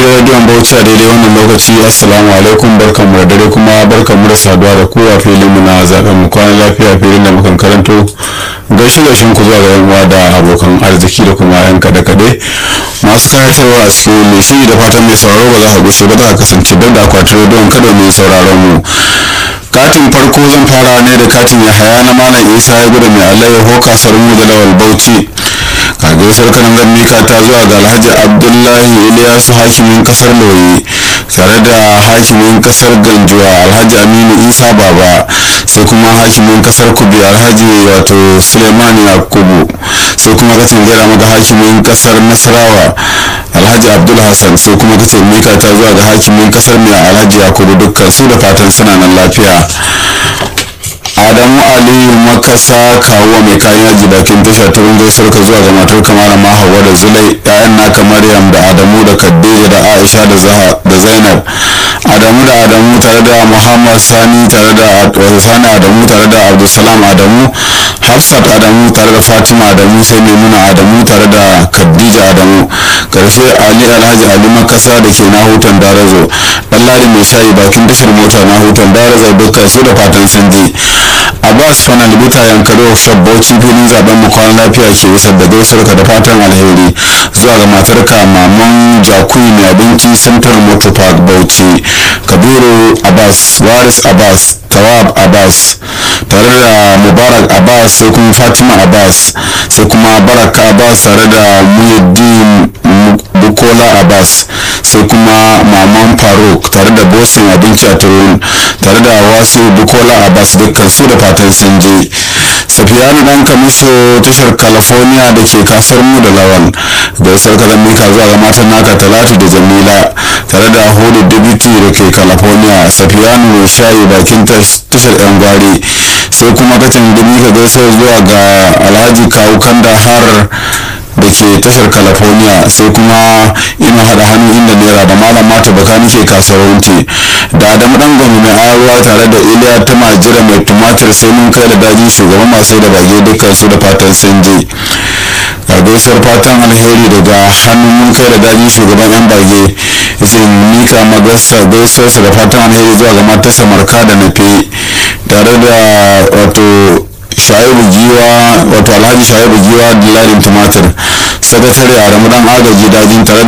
rediyon bauchi a daidai wannan lokaci assalamu alaikum barkanmu da dare kuma barkanmu da saduwa da kowa filin mu na zaben mu kwana lafiya filin da mukan karanto gaishe gaishen ku zuwa ga yan uwa da abokan arziki da kuma yan kade kade masu kayatarwa a cikin mai shiri da fatan mai sauraro ba za ka gushe ba za ka kasance don da akwatin rediyon kada mai sauraron mu katin farko zan fara ne da katin yahaya na malam isa ya gudu mai alayyaho kasar mu da lawal bauchi kagaisar kanan mika ta zuwa ga alhaji abdullahi iliyasu hakimin kasar loyi tare da hakimin kasar ganjuwa alhaji aminu isa baba sai kuma hakimin kasar kubi alhaji wato suleiman yakubu sai kuma kacin gaira maka hakimin kasar nasarawa alhaji abdul hassan sai kuma kacin mika ta zuwa ga hakimin kasar mai alhaji yakubu dukkan su da fatan suna nan lafiya adamu aliyu makasa kawo mai kayan yaji bakin tasha ta rungai sarka zuwa ga matar kamar ma hawa da zulai yayan naka maryam da adamu da kaddeja da aisha da zainab adamu da adamu tare da muhammad sani tare da sani adamu tare da abdulsalam adamu hafsat adamu tare da fatima adamu sai maimuna adamu tare da khadija adamu karshe ali alhaji ali makasa da ke na hutan darazo ɗanladi mai shayi bakin tashar mota na hutan darazo dukkan su da fatan sun je abbas fana libuta yankari workshop bauchi filin zaben mu kwana lafiya ke isar da gaisuwar ka da fatan alheri zuwa ga matarka maman jakuyi mai abinci central motor park bauchi kabiru abbas waris abbas tawab abbas tare da mubarak abbas sai kuma fatima abbas sai kuma baraka abbas tare da muhiddin bukola abbas sai kuma maman faruk tare da bosin abinci a turun tare da wasu bukola abbas dukkan su da fatan sun je safiyanu dan kamiso tashar california da ke kasar mu da lawan gaisar kazan mika zuwa ga matan naka talatu da jamila tare da hudu dibiti da ke california safiyanu mai shayi bakin tashar yan gwari sai kuma kacin dubi ka gaisar zuwa ga alhaji kawu kanda har da ke tashar california sai kuma ina hada hannu inda naira da malam mata baka nike kasuwanci da adamu dan gwamna mai ayarwa tare da iliya ta majira mai tumatir sai mun kai da daji shugaban masu da bage dukkan su da fatan sun je ga gaisuwar fatan alheri daga hannun mun kai da daji shugaban yan bage yace mika magasa gaisuwarsa da fatan alheri zuwa ga matarsa marka da nafe tare da wato shaibu giwa wato alhaji shaibu giwa dilarin tumatir sakatare a ramadan agaji dajin tare